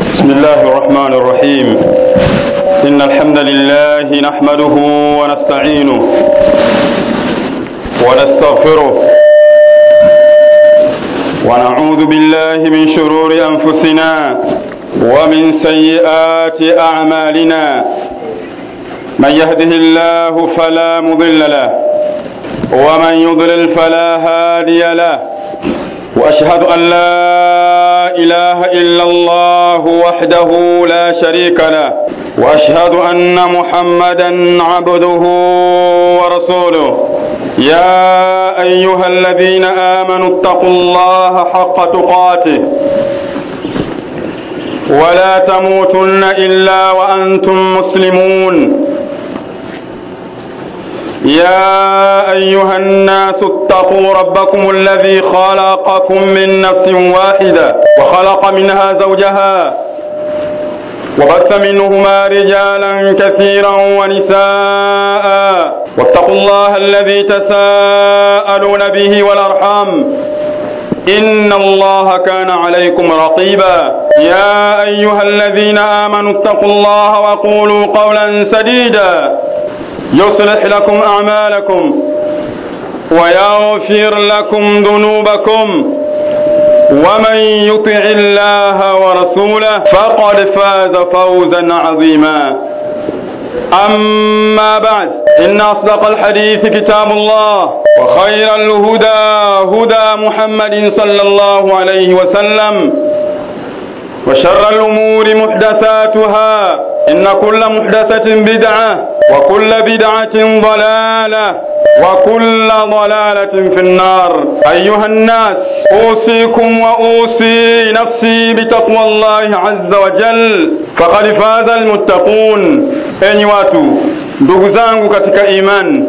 بسم الله الرحمن الرحيم إن الحمد لله نحمده ونستعينه ونستغفره ونعوذ بالله من شرور أنفسنا ومن سيئات أعمالنا من يهده الله فلا مضل له ومن يضلل فلا هادي له واشهد ان لا اله الا الله وحده لا شريك له واشهد ان محمدا عبده ورسوله يا ايها الذين امنوا اتقوا الله حق تقاته ولا تموتن الا وانتم مسلمون يا أيها الناس اتقوا ربكم الذي خلقكم من نفس واحدة وخلق منها زوجها وبث منهما رجالا كثيرا ونساء واتقوا الله الذي تساءلون به والأرحام إن الله كان عليكم رقيبا يا أيها الذين آمنوا اتقوا الله وقولوا قولا سديدا يصلح لكم أعمالكم ويغفر لكم ذنوبكم ومن يطع الله ورسوله فقد فاز فوزا عظيما أما بعد إن أصدق الحديث كتاب الله وخير الهدى هدى محمد صلى الله عليه وسلم وشر الأمور محدثاتها إن كل محدثة بدعة وكل بدعة ضلالة وكل ضلالة في النار أيها الناس أوصيكم وأوصي نفسي بتقوى الله عز وجل فقد فاز المتقون enyi watu ndugu zangu katika iman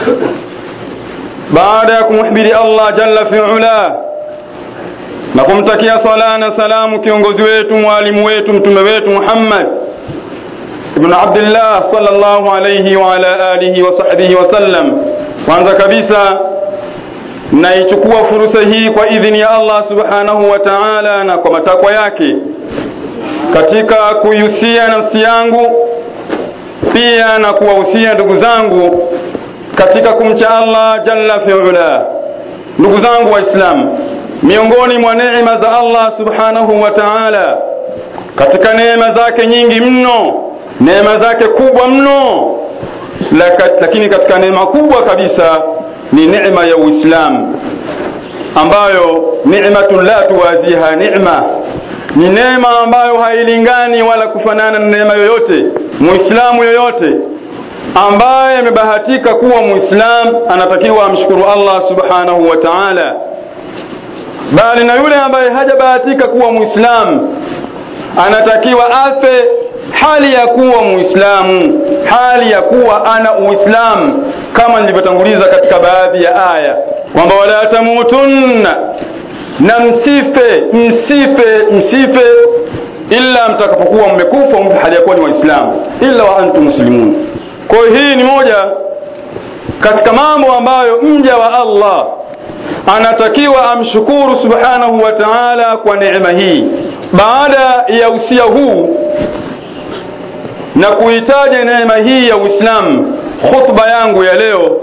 baada ya kumhubiri allah jalla fiula na kumtakia sala na salamu kiongozi wetu mwalimu wetu mtume wetu muhammad ibn abdillah sallallahu alayhi wa ala alihi wa sahbihi wasallam kwanza kabisa naichukua fursa hii kwa idhini ya allah subhanahu wa taala na kwa matakwa yake katika kuihusia nafsi yangu pia na kuwahusia ndugu zangu katika kumcha allah jalla fiula ndugu zangu waislamu miongoni mwa neema za allah subhanahu wa taala katika neema zake nyingi mno neema zake kubwa mno lakini katika neema kubwa kabisa ni neema ya uislamu ambayo ni'matun la tuwaziha ni'ma ni neema ambayo hailingani wala kufanana na neema yoyote muislamu yoyote ambaye amebahatika kuwa muislam anatakiwa amshukuru allah subhanahu wa ta'ala bali na yule ambaye hajabahatika kuwa muislamu anatakiwa afe hali ya kuwa muislamu hali ya kuwa ana uislamu kama nilivyotanguliza katika baadhi ya aya kwamba wala tamutunna na msife msife msife illa mtakapokuwa mmekufa mfe hali ya kuwa ni waislamu illa wa antum muslimun kwa hiyo hii ni moja katika mambo ambayo mja wa allah anatakiwa amshukuru subhanahu wa taala kwa neema hii baada ya usia huu na kuitaja neema hii ya uislamu khutba yangu ya leo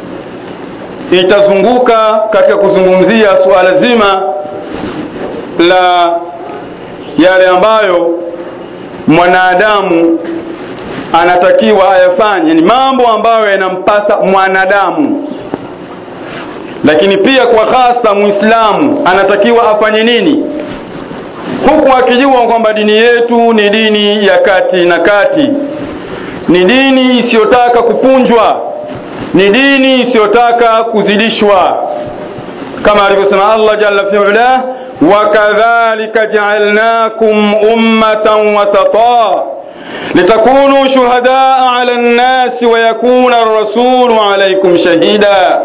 itazunguka katika kuzungumzia suala zima la yale ambayo mwanadamu anatakiwa ayafanye ni mambo ambayo yanampasa mwanadamu lakini pia kwa hasa muislamu anatakiwa afanye nini huku akijua kwamba dini yetu ni dini ya kati na kati ni dini isiyotaka kupunjwa ni dini isiyotaka kuzidishwa kama alivyosema allah jalla fiula wakadhalika jaalnakum ummatan wasata litakunu shuhadaa ala nnasi wayakuna rasulu alaikum shahida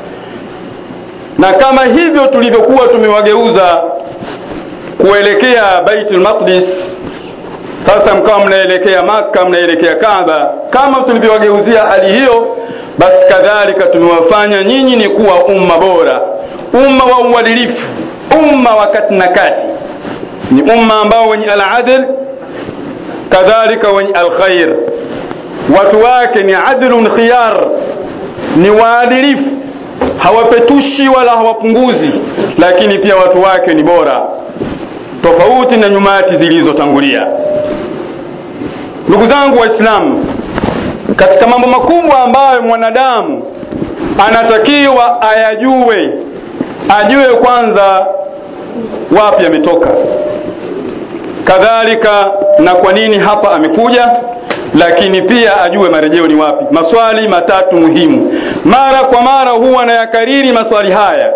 na kama hivyo tulivyokuwa tumewageuza kuelekea baitul maqdis sasa mkawa mnaelekea maka mnaelekea kaaba kama tulivyowageuzia hali hiyo basi kadhalika tumewafanya nyinyi ni kuwa umma bora umma wa uadilifu umma wa kati na kati ni umma ambao wenye aladl kadhalika wenye alkhair watu wake ni adlun khiyar ni waadilifu hawapetushi wala hawapunguzi lakini pia watu wake ni bora tofauti na nyumati zilizotangulia ndugu zangu waislamu katika mambo makubwa ambayo mwanadamu anatakiwa ayajue ajue kwanza wapi ametoka kadhalika na kwa nini hapa amekuja lakini pia ajue marejeo ni wapi maswali matatu muhimu mara kwa mara huwa anayakariri maswali haya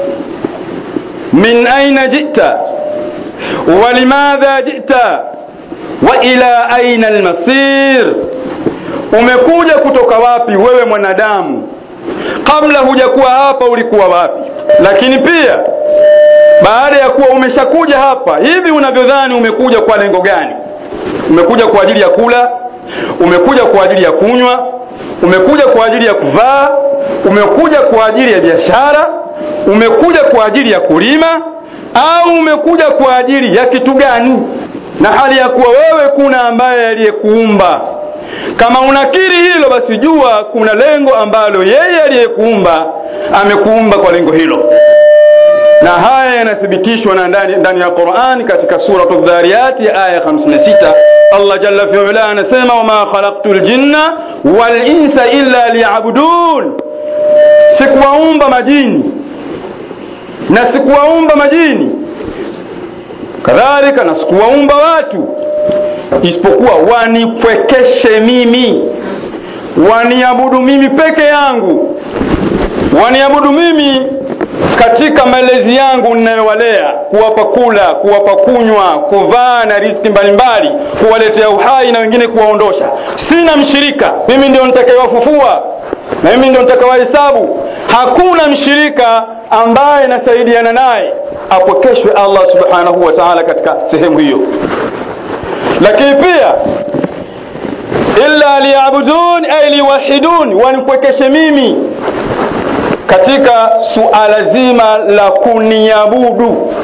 min aina jita walimadha jita wa ila aina almasir umekuja kutoka wapi wewe mwanadamu kabla hujakuwa hapa ulikuwa wapi lakini pia baada ya kuwa umeshakuja hapa hivi unavyodhani umekuja kwa lengo gani umekuja kwa ajili ya kula umekuja kwa ajili ya kunywa umekuja kwa ajili ya kuvaa umekuja kwa ajili ya biashara umekuja kwa ajili ya kulima au umekuja kwa ajili ya kitu gani na hali ya kuwa wewe kuna ambaye aliyekuumba kama unakiri hilo basi jua kuna lengo ambalo yeye aliyekuumba amekuumba kwa lengo hilo na haya yanathibitishwa na ndani, ndani ya Qur'an katika suratu Dhariyati aya 56 Allah jalla fi'ala anasema wama khalaqtul jinna wal insa illa liya'budun sikuwaumba majini na sikuwaumba majini kadhalika na sikuwaumba watu isipokuwa wanipwekeshe mimi waniabudu mimi peke yangu waniabudu mimi katika malezi yangu ninayowalea kuwapa kula kuwapa kunywa kuvaa na riziki mbalimbali kuwaletea uhai na wengine kuwaondosha sina mshirika mimi ndio nitakayewafufua na mimi ndio nitakawahesabu hakuna mshirika ambaye nasaidiana naye apokeshwe allah subhanahu wa taala katika sehemu hiyo lakini pia illa liyabudun ay liwahidun wanipwekeshe mimi katika suala zima la kuniabudu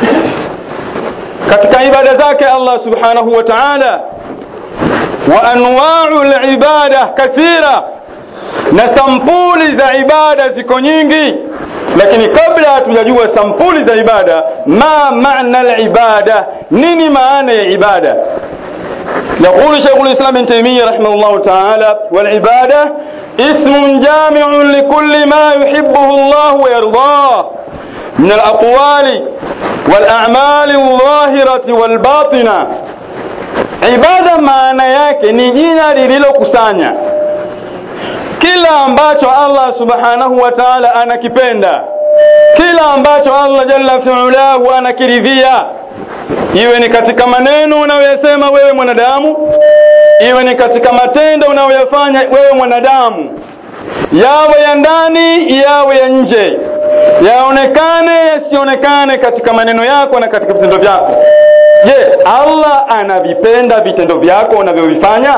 katika ibada zake Allah subhanahu wa ta'ala wa anwa'u al-ibada kathira na sampuli za ibada ziko nyingi lakini kabla hatujajua sampuli za ibada ma maana al-ibada nini maana ya ibada يقول شيخ الإسلام ابن تيمية رحمه الله تعالى والعبادة اسم جامع لكل ما يحبه الله ويرضاه من الأقوال والأعمال الظاهرة والباطنة عبادة maana yake ni jina lililokusanya kila ambacho Allah subhanahu wa ta'ala anakipenda kila ambacho Allah jalla fi'ulahu anakiridhia iwe ni katika maneno unayoyasema wewe mwanadamu iwe ni katika matendo unayoyafanya wewe mwanadamu yawe ya ndani yawe ya nje yaonekane yasionekane katika maneno yako na katika vitendo vyako je allah anavipenda vitendo vyako unavyovifanya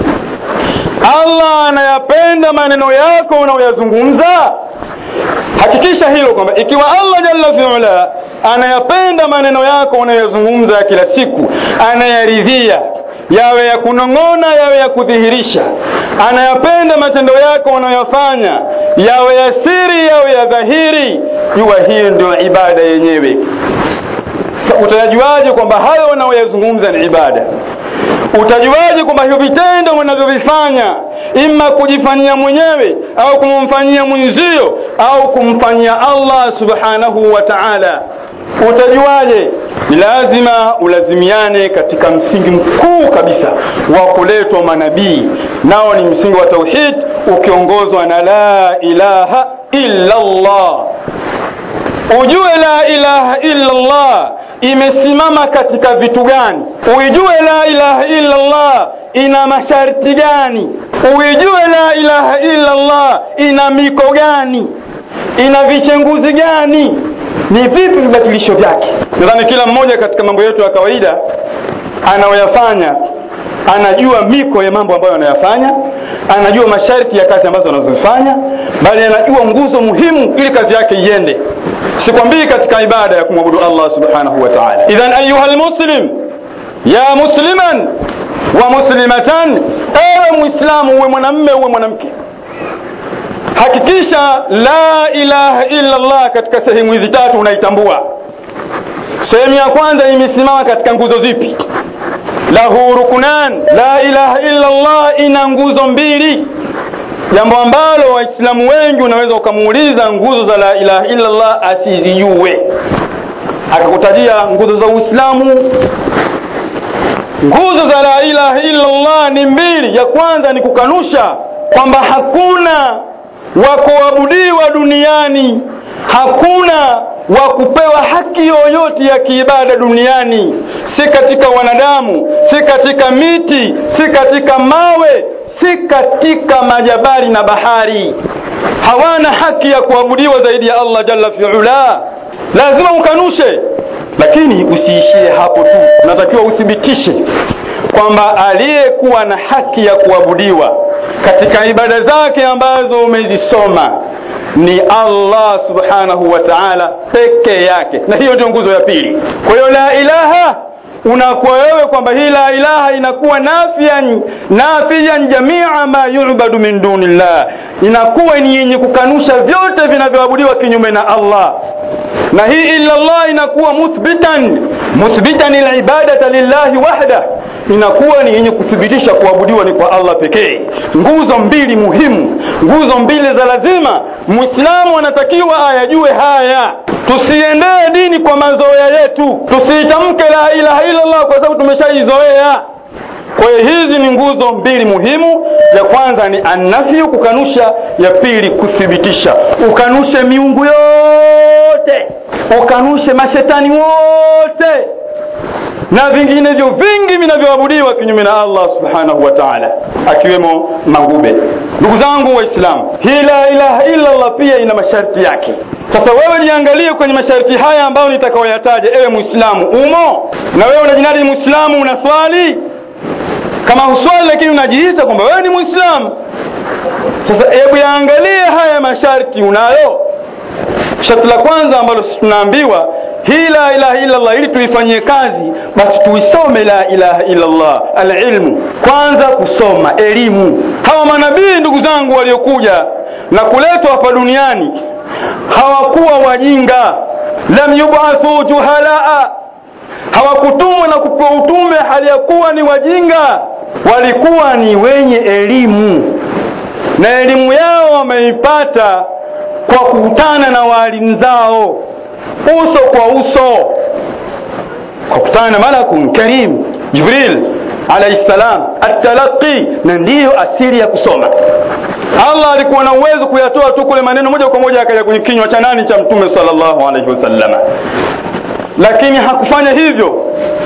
allah anayapenda maneno yako unayoyazungumza hakikisha hilo kwamba ikiwa allah jalla fiula anayapenda maneno yako unayoyazungumza kila siku anayaridhia yawe ya kunong'ona yawe ya kudhihirisha anayapenda matendo yako unayofanya yawe ya siri yawe ya dhahiri jua hiyo ndio ibada yenyewe utajuaje kwamba hayo unayoyazungumza ni ibada utajuaje kwamba hivyo vitendo unavyovifanya ima kujifanyia mwenyewe au kumfanyia mwenzio au kumfanyia Allah subhanahu wa ta'ala utajuaje ni lazima ulazimiane katika msingi mkuu kabisa wa kuletwa manabii nao ni msingi wa tauhid ukiongozwa na la ilaha illa Allah ujue la ilaha illa Allah imesimama katika vitu gani uijue la ilaha illa Allah ina masharti gani uijue la ilaha illa Allah ina miko gani ina vichenguzi gani ni vipi vibatilisho vyake nadhani kila mmoja katika mambo yetu ya kawaida anayoyafanya anajua miko ya mambo ambayo anayafanya anajua masharti ya kazi ambazo anazozifanya bali anajua nguzo muhimu ili kazi yake iende sikwambii katika ibada ya kumwabudu allah subhanahu wa taala idhan ayuha lmuslim ya musliman wa muslimatan ewe mwislamu uwe mwanamme uwe mwanamke hakikisha la ilaha illa allah katika sehemu hizi tatu unaitambua sehemu ya kwanza imesimama katika nguzo zipi lahu rukunan la ilaha illa allah ina nguzo mbili jambo ambalo waislamu wengi unaweza ukamuuliza nguzo za la ilaha illa allah asizijue akakutajia nguzo za uislamu nguzo za la ilaha illa allah ni mbili ya kwanza ni kukanusha kwamba hakuna wa kuabudiwa duniani hakuna wa kupewa haki yoyote ya kiibada duniani si katika wanadamu si katika miti si katika mawe si katika majabali na bahari hawana haki ya kuabudiwa zaidi ya allah jalla fiula lazima ukanushe lakini usiishie hapo tu unatakiwa uthibitishe kwamba aliyekuwa na haki ya kuabudiwa katika ibada zake ambazo umezisoma ni allah subhanahu wa taala peke yake na hiyo ndio nguzo ya pili kwa hiyo la ilaha unakuwa wewe kwamba hii la ilaha inakuwa nafian nafian jamia ma yubadu min dunillah inakuwa ni yenye kukanusha vyote vinavyoabudiwa kinyume na allah na hii illa allah inakuwa muthbitan muthbitan libadata lillahi wahda inakuwa ni yenye kuthibitisha kuabudiwa ni kwa allah pekee nguzo mbili muhimu nguzo mbili za lazima mwislamu anatakiwa ayajue haya tusiendee dini kwa mazoea yetu tusiitamke la ilaha illallah kwa sababu tumeshaizoea kwa hiyo hizi ni nguzo mbili muhimu ya kwanza ni annafyu kukanusha ya pili kuthibitisha ukanushe miungu yote ukanushe mashetani wote na vinginevyo vingi vinavyoabudiwa kinyume na allah subhanahu wa taala akiwemo magube ndugu zangu waislamu hii la ilaha illa allah pia ina masharti yake sasa wewe niangalie kwenye masharti haya ambayo nitakaoyataja ewe mwislamu umo na wewe unajinadi ni mwislamu unaswali kama huswali lakini unajiita kwamba wewe ni mwislamu sasa hebu yaangalie haya masharti unayo sharti la kwanza ambalo tunaambiwa hii la ilaha illallah ili tuifanyie kazi basi tuisome la ilaha illallah alilmu kwanza kusoma elimu hawa manabii ndugu zangu waliokuja na kuletwa hapa duniani hawakuwa wajinga lam yubathu juhalaa hawakutumwa na kupewa utume hali ya kuwa ni wajinga walikuwa ni wenye elimu na elimu yao wameipata kwa kukutana na waalimu zao uso kwa uso kwa kukutana na malakun karim jibril alaihi salam atalaqi na ndiyo asili ya kusoma allah alikuwa na uwezo kuyatoa tu kule maneno moja kwa moja akaja kwenye kinywa cha nani cha mtume sallallahu alaihi wasallama lakini hakufanya hivyo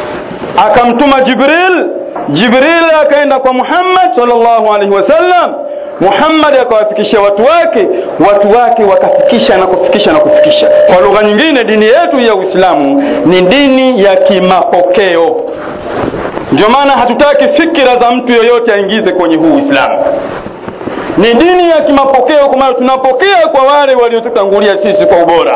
akamtuma jibril jibril akaenda kwa muhammad sallallahu alaihi wasallam muhammad akawafikishia watu wake watu wake wakafikisha na kufikisha na kufikisha kwa lugha nyingine dini yetu ya uislamu ni dini ya kimapokeo ndio maana hatutaki fikira za mtu yoyote aingize kwenye huu uislamu ni dini ya kimapokeo kwa maana tunapokea kwa wale waliotutangulia sisi kwa ubora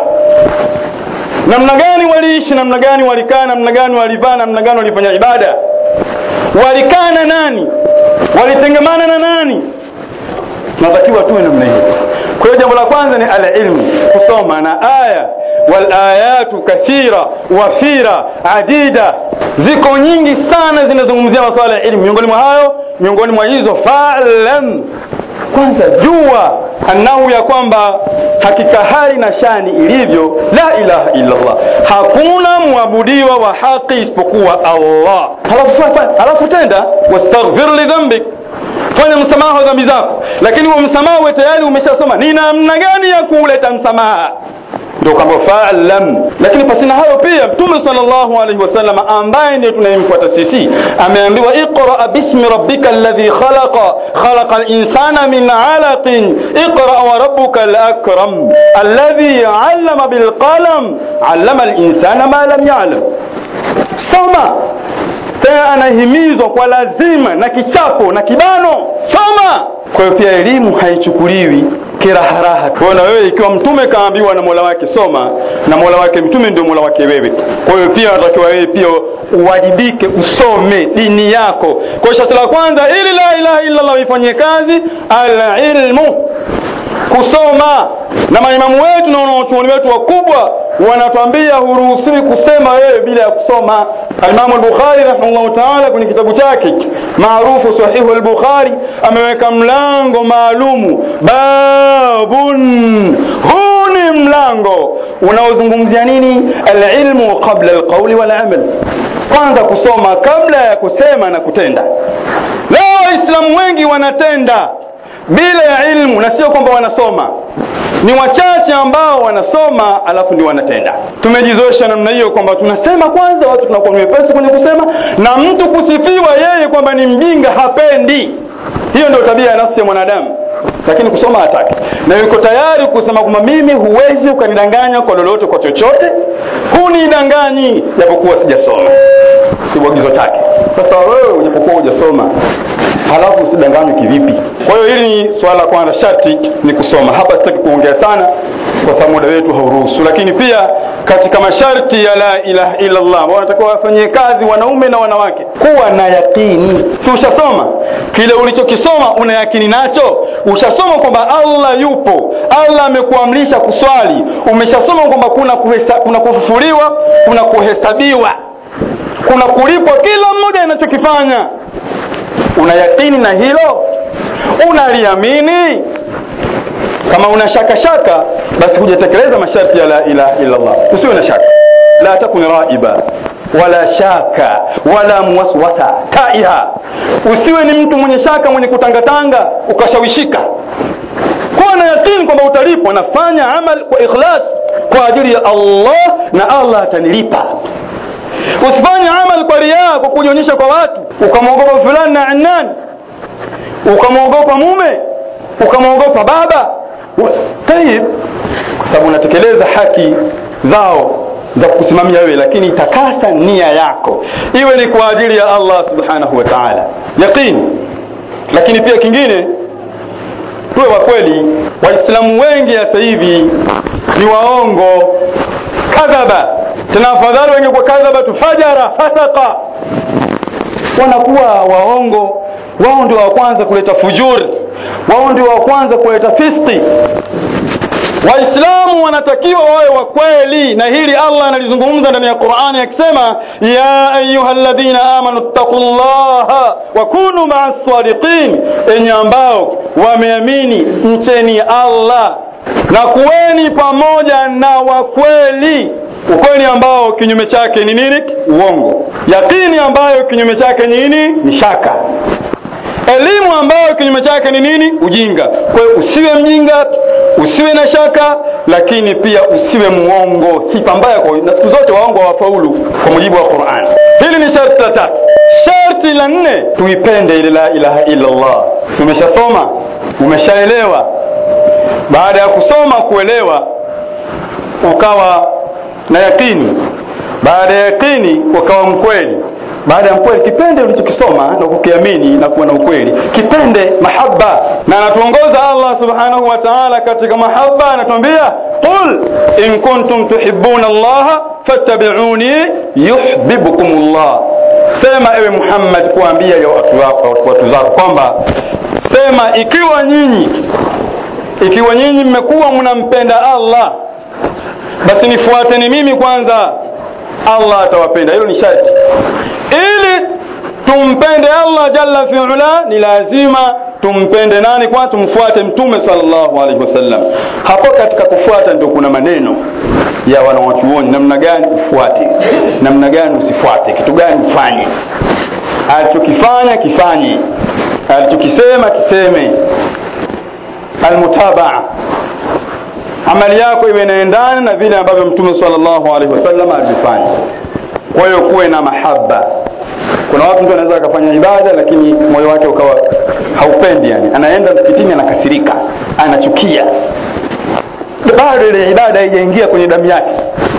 namna gani waliishi namna gani walikaa namna gani walivaa namna gani walifanya ibada walikaa na nani walitengemana na nani tunatakiwa tuwe namna hiyo kwa hiyo jambo la kwanza ni alilmu kusoma na aya walayatu kathira wafira adida ziko nyingi sana zinazungumzia masuala ya ilmu miongoni mwa hayo miongoni mwa hizo falam kwanza jua annahu ya kwamba hakika hali na shani ilivyo la ilaha illallah hakuna mwabudiwa wa haki isipokuwa allah halafu, halafu tenda wastaghfir lidhambik fanya msamaha wa dhambi zako lakini huo msamaha uwe tayari umeshasoma ni namna gani ya kuuleta msamaha ndio kwamba faalam lakini pasina hayo pia mtume sallallahu alaihi wasallam ambaye ndiye tunayemfuata sisi ameambiwa iqra bismi rabbika alladhi khalaqa khalaqa al-insana min 'alaqin iqra wa rabbuka al-akram alladhi 'allama bil qalam 'allama al-insana ma lam ya'lam soma tena anahimizwa kwa lazima na kichapo na kibano soma kwa hiyo pia elimu haichukuliwi kiraharaha kwa na wewe ikiwa mtume kaambiwa na mola wake soma na mola wake mtume ndio mola wake wewe kwa hiyo pia natakiwa wewe pia uwajibike usome dini yako kwa sharti la kwanza ili la ilaha illa allah ifanyie kazi alilmu kusoma na maimamu wetu na wanaochuoni wetu wakubwa wanatuambia huruhusiwi kusema wewe bila ya kusoma alimamu al-bukhari rahimahullahu taala kwenye kitabu chake maarufu sahihu al-bukhari ameweka mlango maalumu babun huu ni mlango unaozungumzia nini alilmu qabla alqauli walamal kwanza kusoma kabla ya kusema na kutenda leo waislamu wengi wanatenda bila ya ilmu na sio kwamba wanasoma ni wachache ambao wanasoma alafu ndio wanatenda tumejizoesha namna hiyo kwamba tunasema kwanza watu tunakuwa ni wepesi kwenye kusema na mtu kusifiwa yeye kwamba ni mjinga hapendi hiyo ndio tabia ya nafsi ya mwanadamu lakini kusoma hataki na yuko tayari kusema kwamba mimi huwezi ukanidanganya kwa lolote kwa chochote hunidanganyi japokuwa sijasoma kiagizo chake sasa wewe ujapokuwa hujasoma halafu usidanganywe kivipi kwa hiyo hili ni swala la kwanza sharti ni kusoma hapa sitaki kuongea sana kwa sababu muda wetu hauruhusu lakini pia katika masharti ya la ilaha illa Allah ambao wanatakiwa wafanyie kazi wanaume na wanawake kuwa na yakini si ushasoma kile ulichokisoma una yakini nacho ushasoma kwamba Allah yupo Allah amekuamrisha kuswali umeshasoma kwamba kuna kuhesa, kuna kufufuliwa kuna kuhesabiwa kuna kulipwa kila mmoja anachokifanya una yakini na hilo unaliamini kama una shaka shaka basi hujatekeleza masharti ya la ilaha illa Allah usiwe na shaka la takun raiba wala shaka wala muwaswasa taiha usiwe ni mtu mwenye shaka mwenye kutangatanga ukashawishika kuwa na yakini kwamba utalipwa nafanya amal kwa ikhlas kwa ajili ya Allah na Allah atanilipa usifanye amal kwa riaa kwa kujionyesha kwa watu ukamwogopa fulani na annani ukamwogopa mume ukamwogopa baba tayib kwa sababu unatekeleza haki zao za kusimamia wewe lakini takasa nia yako iwe ni kwa ajili ya Allah subhanahu wa ta'ala yaqini lakini pia kingine tuwe wa kweli waislamu wengi sasa hivi ni waongo kadhaba tena afadhali wenye kwa kadhaba tufajara fasaka wanakuwa waongo wao ndio wa kwanza kuleta fujuri wao ndio wa kwanza kuleta fiski waislamu wanatakiwa wawe wa kweli na hili allah analizungumza ndani ya qurani akisema ya ayuha ladhina amanu ttaqu llaha wa kunu maa sadiqin enye ambao wameamini mcheni allah na kuweni pamoja na wakweli ukweli ambao kinyume chake ni nini uongo yakini ambayo kinyume chake ni nini ni shaka elimu ambayo kinyume chake ni nini ujinga kwa hiyo usiwe mjinga usiwe na shaka lakini pia usiwe muongo sifa mbaya kwa na siku zote waongo hawafaulu kwa mujibu wa Qur'an hili ni sharti la tatu sharti la nne tuipende ile la ilaha illa Allah umeshasoma umeshaelewa baada ya kusoma kuelewa ukawa na yakini baada ya yakini ukawa mkweli baada ya mkweli kipende ulichokisoma na kukiamini na kuwa na ukweli kipende mahaba na anatuongoza Allah subhanahu wa ta'ala katika mahaba anatuambia qul in kuntum tuhibbuna Allah fattabi'uni yuhibbukum Allah sema ewe Muhammad kuambia ya watu wako watu zako kwamba sema ikiwa nyinyi ikiwa nyinyi mmekuwa mnampenda Allah basi nifuateni mimi kwanza Allah atawapenda hilo ni sharti ili tumpende Allah jalla fi'ala ni lazima tumpende nani kwa tumfuate mtume sallallahu alaihi wasallam hapo katika kufuata ndio kuna maneno ya wanawachuoni namna gani ufuate namna gani usifuate kitu gani ufanye alichokifanya kifanye alichokisema kiseme almutabaa amali yako iwe inaendana na vile ambavyo mtume sallallahu alaihi wasallam alifanya kwa hiyo kuwe na mahaba kuna watu mtu anaweza akafanya ibada lakini moyo wake ukawa haupendi yani anaenda msikitini anakasirika anachukia bado ile ibada haijaingia kwenye damu yake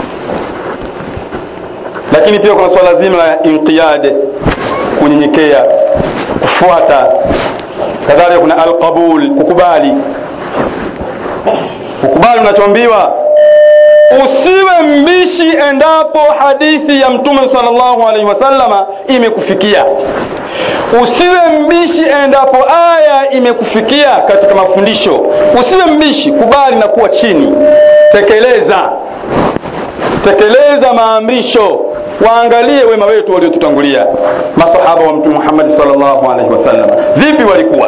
lakini pia kuna swala zima la inqiyad kunyenyekea kufuata kadhalika kuna alqabul kukubali ukubali unachoambiwa usiwe mbishi endapo hadithi ya mtume sallallahu alaihi wasallama imekufikia usiwe mbishi endapo aya imekufikia katika mafundisho usiwe mbishi kubali na kuwa chini tekeleza tekeleza maamrisho waangalie wema wetu waliotutangulia masahaba wa mtume Muhammad sallallahu alaihi wasallam vipi walikuwa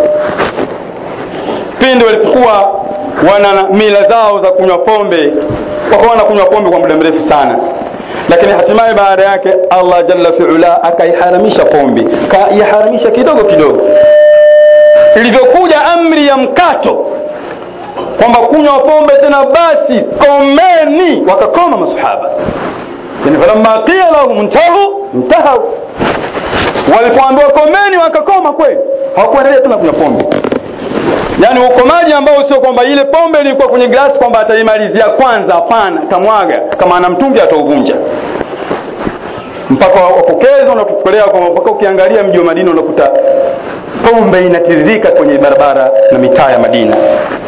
pindi walipokuwa wana mila zao za kunywa pombe wakawa wanakunywa pombe kwa muda mrefu sana lakini hatimaye baada yake Allah jalla fi'ala akaiharamisha pombe kaiharamisha kidogo kidogo ilivyokuja amri ya mkato kwamba kunywa pombe tena basi komeni wakakoma masahaba yani falamma qila lahum intahu intahau walipoambiwa komeni wakakoma kweli hawakuendelea tena kunywa pombe yaani ukomaji ambao sio kwamba ile pombe ilikuwa kwenye glasi kwamba ataimalizia kwanza hapana atamwaga kama ana mtungi atauvunja mpaka wapokezi wanatupelea kwamba mpaka ukiangalia mji wa madina unakuta pombe inatiririka kwenye barabara na mitaa ya madina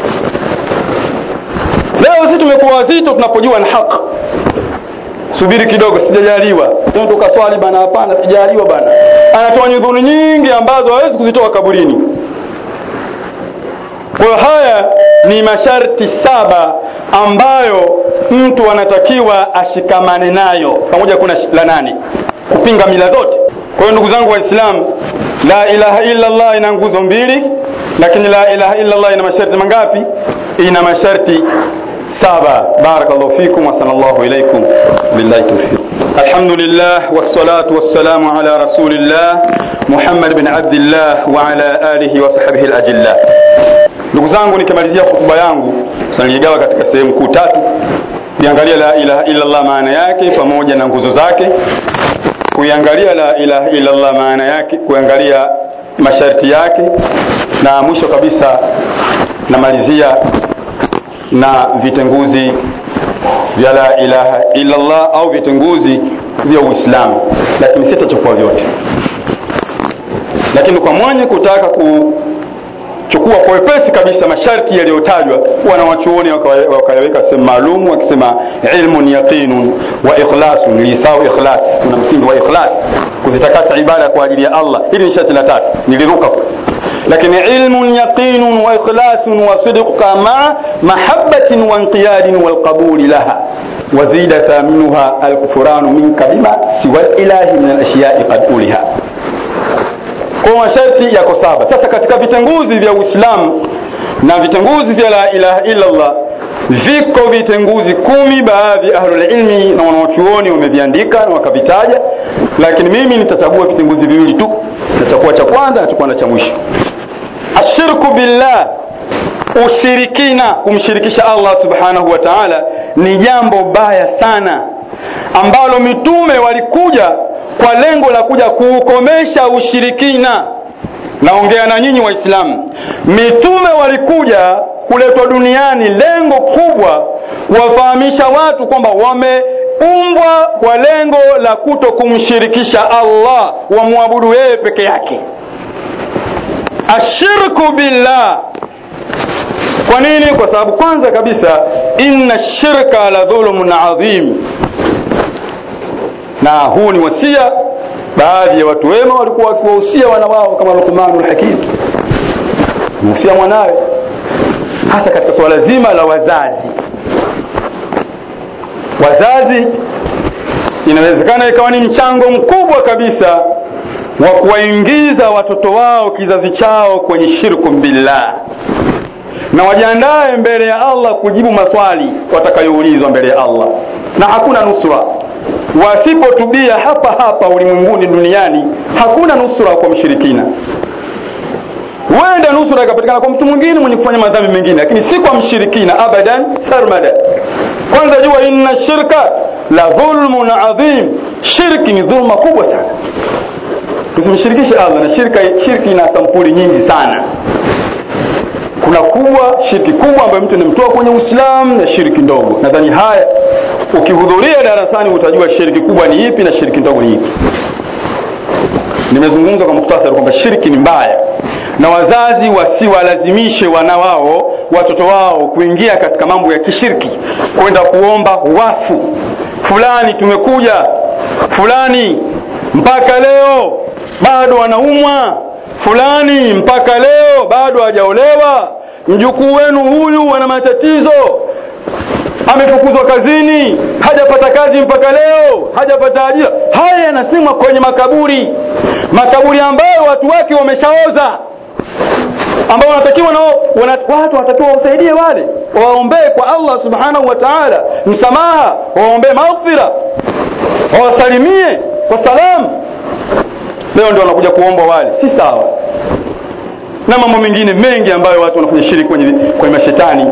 leo sisi tumekuwa wazito tunapojua ni haki subiri kidogo sijajaliwa tukaswali bana hapana sijajaliwa bana anatoa nyudhuru nyingi ambazo hawezi kuzitoa kaburini kwa hiyo haya ni masharti saba ambayo mtu anatakiwa ashikamane nayo pamoja kuna la nane kupinga mila zote kwa hiyo ndugu zangu waislamu la ilaha illa allah ina nguzo mbili lakini la ilaha illa allah ina masharti mangapi ina masharti saba barakallahu fikum wa sallallahu ilaykum billahi tawfiq alhamdulillah wassalatu wassalamu ala rasulillah muhammad bin abdillah wa ala alihi wa sahbihi alajillah ndugu zangu nikimalizia hotuba yangu tunaligawa katika sehemu kuu tatu kuiangalia la ilaha illa allah maana yake pamoja na nguzo zake kuiangalia la ilaha illa allah maana yake kuangalia masharti yake na mwisho kabisa namalizia na vitenguzi vya la ilaha illa allah au vitenguzi vya uislamu lakini sitachukua vyote lakini kwa mwenye kutaka ku chukua kwa wepesi kabisa masharti yaliyotajwa wanawachuoni wakayaweka sehemu maalum wakisema ilmun yaqinun wa ikhlasun lisau ikhlas kuna msingi wa ikhlas kuzitakasa ibada kwa ajili ya Allah hili ni sharti la tatu niliruka lakini ilmun yaqinun wa ikhlasun wa sidqa ma mahabbatin wa inqiyadin wal qabuli laha وزيد ثامنها الكفران منك بما سوى الإله من الأشياء قد أولها kwa masharti yako saba sasa katika vitenguzi vya uislamu na vitenguzi vya la ilaha illallah viko vitenguzi kumi baadhi ya ahlulilmi na wanaochuoni wameviandika na wakavitaja lakini mimi nitachagua vitenguzi viwili tu nitakuwa cha kwanza nitakuwa na cha mwisho ashirku billah ushirikina kumshirikisha allah subhanahu wa taala ni jambo baya sana ambalo mitume walikuja kwa lengo la kuja kuukomesha ushirikina naongea na nyinyi waislamu mitume walikuja kuletwa duniani lengo kubwa wafahamisha watu kwamba wameumbwa kwa lengo la kuto kumshirikisha allah wamwabudu yeye peke yake ashirku billah kwa nini kwa sababu kwanza kabisa inna shirka la dhulumun adhim na huu ni wasia baadhi ya watu wema walikuwa wakiwahusia wana wao kama Luqmanul Hakim mhusia mwanawe hasa katika suala zima la wazazi wazazi inawezekana ikawa ni mchango mkubwa kabisa wa kuwaingiza watoto wao kizazi chao kwenye shirku billah na wajiandae mbele ya Allah kujibu maswali watakayoulizwa mbele ya Allah na hakuna nusura wasipotubia hapa hapa ulimwenguni duniani hakuna nusura kwa mshirikina huenda nusura ikapatikana kwa mtu mwingine mwenye kufanya madhambi mengine lakini si kwa mshirikina abadan sarmada kwanza jua inna shirka la dhulmun adhim shirki ni dhulma kubwa sana tusimshirikishe allah na shirka, shirki ina sampuli nyingi sana kuna kubwa shirki kubwa ambayo mtu anamtoa kwenye uislamu na shirki ndogo nadhani haya ukihudhuria darasani utajua shirki kubwa ni ipi na shirki ndogo ni ipi nimezungumza kwa muktasari kwamba shirki ni mbaya na wazazi wasiwalazimishe wana wao watoto wao kuingia katika mambo ya kishirki kwenda kuomba wafu fulani tumekuja fulani mpaka leo bado anaumwa fulani mpaka leo bado hajaolewa mjukuu wenu huyu ana matatizo amefukuzwa kazini hajapata kazi mpaka leo hajapata ajira haya yanasemwa kwenye makaburi makaburi ambayo watu wake wameshaoza ambao wanatakiwa nao wana, watu wanatakiwa wasaidie wale waombee kwa Allah subhanahu wa ta'ala msamaha waombee maghfira wawasalimie kwa salamu leo ndio wanakuja kuomba wale si sawa na mambo mengine mengi ambayo watu wanafanya shiriki kwenye, kwenye mashetani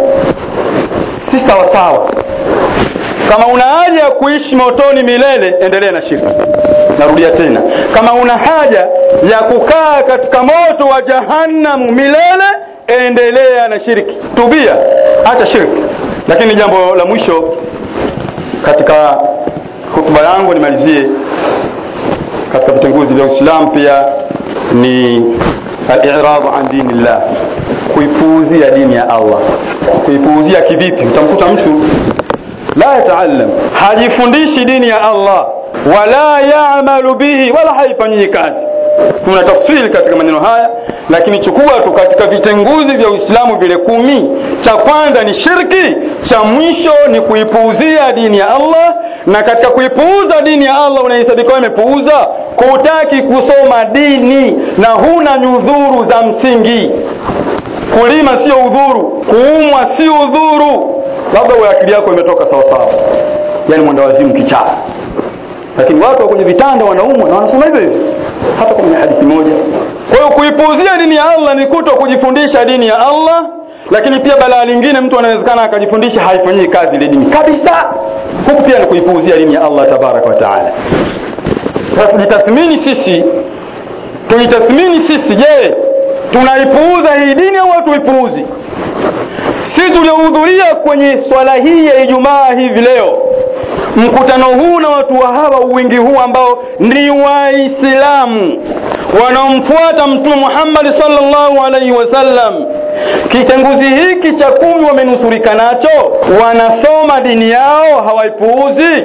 si sawa sawa kama una haja ya kuishi motoni milele endelea na shirki narudia tena kama una haja ya kukaa katika moto wa jahannamu milele endelea na shirki tubia hata shirki lakini jambo la mwisho katika hutuba yangu nimalizie katika vitenguzi vya uislamu pia ni al-i'radu an dinillah kuipuuzia dini ya Allah kuipuuzia kivipi utamkuta mtu la yataallam hajifundishi dini ya Allah wala yaamalu bihi wala haifanyii kazi kuna tafsiri katika maneno haya lakini chukua tu katika vitenguzi vya Uislamu vile kumi cha kwanza ni shirki cha mwisho ni kuipuuzia dini ya Allah na katika kuipuuza dini ya Allah unahesabika imepuuza kutaki kusoma dini na huna nyudhuru za msingi kulima sio udhuru kuumwa sio udhuru labda wewe akili yako imetoka sawa sawa yani mwenda wazimu kichaa lakini watu wa kwenye vitanda wanaumwa na wanasema hivyo hivyo hata kwenye hadithi moja kwa hiyo kuipuuzia dini ya Allah ni kuto kujifundisha dini ya Allah lakini pia balaa lingine mtu anawezekana akajifundisha haifanyii kazi ile dini kabisa huku pia ni kuipuuzia dini ya Allah tabaraka wa taala sasa tujitathmini sisi tujitathmini sisi je tunaipuuza hii dini au hatuipuuzi si tuliohudhuria kwenye swala hii ya Ijumaa hivi leo mkutano huu na watu wa hawa wingi huu ambao ni waislamu wanaomfuata mtume Muhammad sallallahu alaihi wasallam kitenguzi hiki cha kumi wamenusurika nacho wanasoma dini yao hawaipuuzi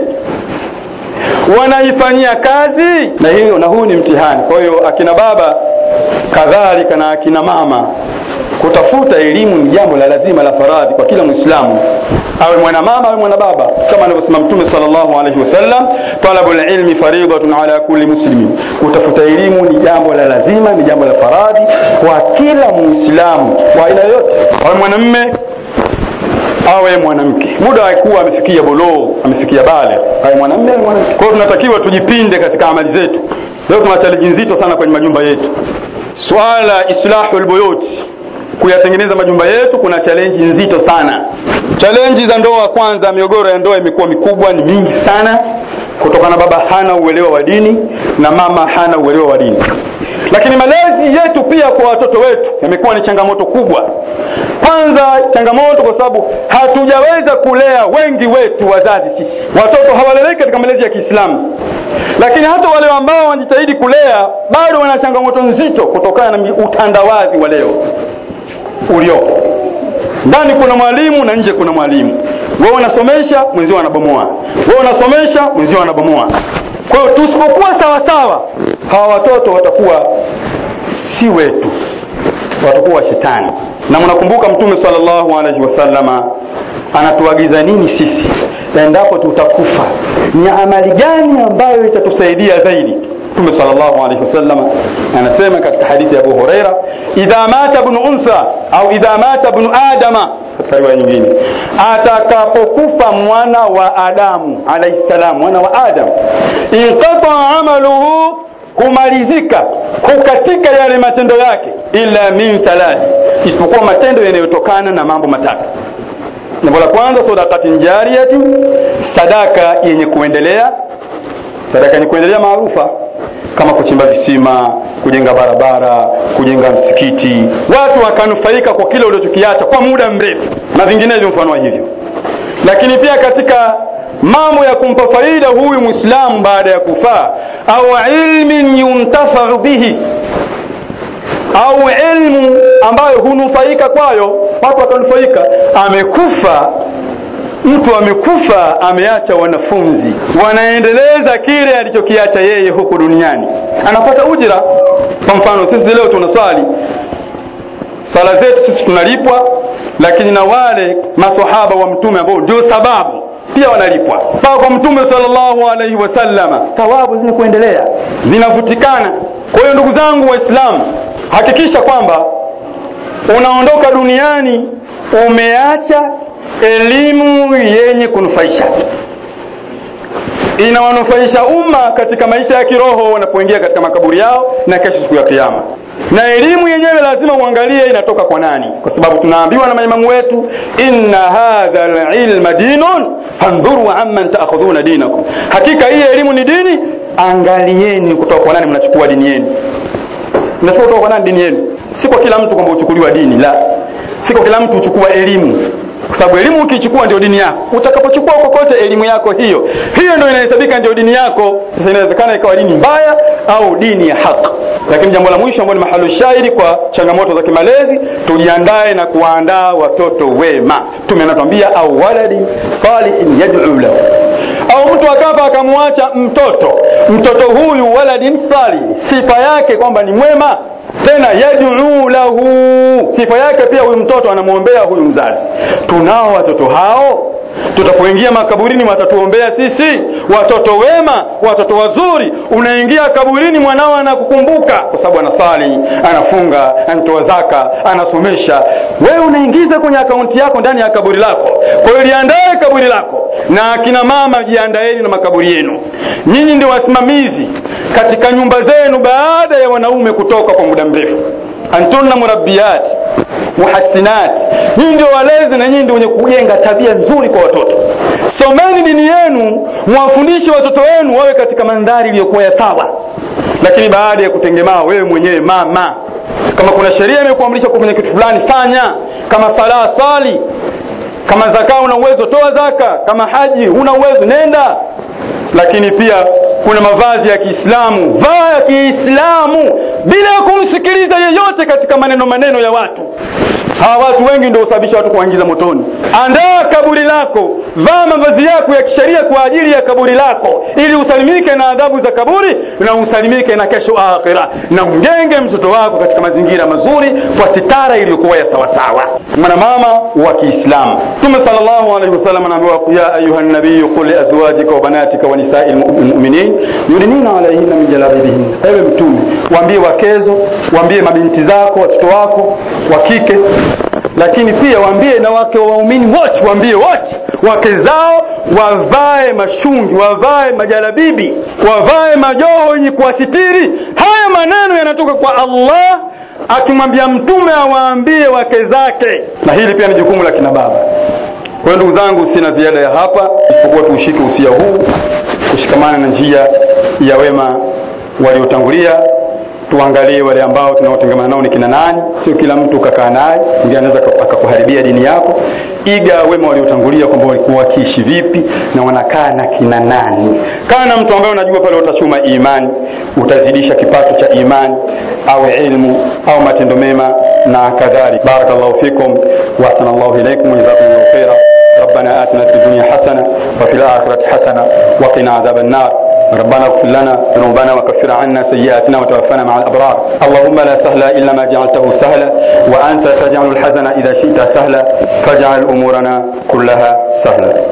wanaifanyia kazi na hiyo na huu ni mtihani kwa hiyo akina baba kadhalika na akina mama kutafuta elimu ni jambo la lazima la faradhi kwa kila mwislamu awe mwana mama awe mwana baba kama anavyosema mtume sallallahu alaihi wasallam talabul ilmi faridatun ala kulli muslimin kutafuta elimu ni jambo la lazima ni jambo la faradhi kwa kila muislamu wa aina yoyote awe mwanamme awe mwanamke muda akuwa amefikia bolo amefikia bale awe mwanamme awe mwanamke kwa hiyo tunatakiwa tujipinde katika amali zetu leo tuna challenge nzito sana kwenye majumba yetu swala islahul buyut kuyatengeneza majumba yetu kuna challenge nzito sana challenge za ndoa kwanza migogoro ya ndoa imekuwa mikubwa ni mingi sana kutokana baba hana uelewa wa dini na mama hana uelewa wa dini lakini malezi yetu pia kwa watoto wetu yamekuwa ni changamoto kubwa kwanza changamoto kwa sababu hatujaweza kulea wengi wetu wazazi sisi watoto hawaleleki katika malezi ya Kiislamu lakini hata wale ambao wanajitahidi kulea bado wana changamoto nzito kutokana na utandawazi wa leo uliopo ndani kuna mwalimu na nje kuna mwalimu wewe unasomesha mwenzio anabomoa wewe unasomesha mwenzio anabomoa kwa hiyo tusipokuwa sawa sawa hawa watoto watakuwa si wetu watakuwa wa shetani na mnakumbuka mtume sallallahu alaihi wasallama anatuagiza nini sisi endapo tutakufa ni amali gani ambayo itatusaidia zaidi mtume sallallahu alaihi wasallam anasema katika hadithi ya Abu Huraira idha mata ibn untha au idha mata ibn adama katika riwaya nyingine atakapokufa mwana wa Adamu alayhi salam mwana wa Adam inqata amaluhu kumalizika kukatika yale matendo yake illa min thalath isipokuwa matendo yanayotokana na mambo matatu jambo la kwanza sadaqatin jariyatin sadaka yenye kuendelea sadaka yenye kuendelea maarufa kama kuchimba visima kujenga barabara kujenga msikiti watu wakanufaika kwa kile ulichokiacha kwa muda mrefu na vinginevyo mfano wa hivyo lakini pia katika mambo ya kumpa faida huyu muislamu baada ya kufaa au ilmin yuntafau bihi au ilmu ambayo hunufaika kwayo watu watanufaika amekufa mtu amekufa ameacha wanafunzi wanaendeleza kile alichokiacha yeye huku duniani anapata ujira kwa mfano sisi leo tunaswali sala zetu sisi tunalipwa lakini na wale masahaba wa mtume ambao ndio sababu pia wanalipwa mpaka kwa mtume sallallahu alaihi wasallama thawabu zenye kuendelea zinavutikana kwa hiyo ndugu zangu waislamu hakikisha kwamba unaondoka duniani umeacha elimu yenye kunufaisha inawanufaisha umma katika maisha ya kiroho wanapoingia katika makaburi yao na kesho siku ya kiyama na elimu yenyewe lazima uangalie inatoka kwa nani kwa sababu tunaambiwa na maimamu wetu inna hadha lilma dinun fandhuru amman taakhudhuna dinakum hakika hii elimu ni dini angalieni kutoka kwa nani mnachukua dini yenu mnachukua kutoka kwa nani dini yenu si kwa kila mtu kwamba uchukuliwa dini la si kwa kila mtu uchukua elimu kwa sababu elimu ukichukua ndio dini yako utakapochukua kokote elimu yako hiyo hiyo ndio inahesabika ndio dini yako sasa inawezekana ikawa dini mbaya au dini ya haki lakini jambo la mwisho ambalo ni mahalo shairi kwa changamoto za kimalezi tujiandae na kuwaandaa watoto wema tume anatuambia au waladi salihin yad'u lahu au mtu akafa akamwacha mtoto mtoto huyu waladin salih sifa yake kwamba ni mwema tena yad'u lahu sifa yake pia huyu mtoto anamwombea huyu mzazi tunao watoto hao tutapoingia makaburini watatuombea sisi watoto wema watoto wazuri unaingia kaburini mwanao anakukumbuka kwa sababu anasali anafunga anatoa zaka anasomesha wewe unaingiza kwenye akaunti yako ndani ya kaburi lako kwa hiyo liandae kaburi lako na akina mama jiandaeni na makaburi yenu nyinyi ndio wasimamizi katika nyumba zenu baada ya wanaume kutoka kwa muda mrefu antunna murabbiyat muhassinat nyinyi ndio walezi na nyinyi ndio wenye kujenga tabia nzuri kwa watoto someni dini yenu mwafundishe watoto wenu wawe katika mandhari iliyokuwa ya sawa lakini baada ya kutengemaa wewe mwenyewe mama kama kuna sheria imekuamrisha kufanya kitu fulani fanya kama sala sali kama zaka una uwezo toa zaka kama haji una uwezo nenda lakini pia kuna mavazi ya Kiislamu vaa ya Kiislamu bila ya kumsikiliza yeyote katika maneno maneno ya watu hawa watu wengi ndio husababisha watu kuingiza motoni andaa kaburi lako vaa mavazi yako ya kisheria kwa ajili ya kaburi lako ili usalimike na adhabu za kaburi na usalimike na kesho akhira na mjenge mtoto wako katika mazingira mazuri kwa sitara iliyokuwa ya sawasawa mwanamama wa Kiislamu Mtume sallallahu alaihi wasallam anaambiwa ya ayuha nabii qul li azwajika wa banatika wa nisa'il mu'minin yudnina alaihinna min jalabibihin ewe mtume waambie wakezo waambie mabinti zako watoto wako wa kike lakini pia waambie na wake wa waumini wote waambie wote wake zao wavae mashungi wavae majalabibi wavae majoho yenye kuwasitiri haya maneno yanatoka kwa Allah akimwambia mtume awaambie wake zake na hili pia ni jukumu la kina baba kwa hiyo ndugu zangu sina ziada ya hapa isipokuwa tuushike usia huu kushikamana na njia ya wema waliotangulia tuangalie wale ambao tunaotengamana nao ni kina nani sio kila mtu ukakaa naye ndiye anaweza akakuharibia dini yako iga wema waliotangulia kwamba walikuwa wakiishi vipi na wanakaa na kina nani kaa na mtu ambaye unajua pale utachuma imani utazidisha kipato cha imani au ilmu au matendo mema na kadhalika barakallahu fikum wa ahsanallahu ilaykum wa jazakumullahu khaira ربنا آتنا في الدنيا حسنة وفي الآخرة حسنة وقنا عذاب النار ربنا اغفر لنا ذنوبنا وكفر عنا سيئاتنا وتوفنا مع الأبرار اللهم لا سهل إلا ما جعلته سهلا وأنت تجعل الحزن إذا شئت سهلا فاجعل أمورنا كلها سهلا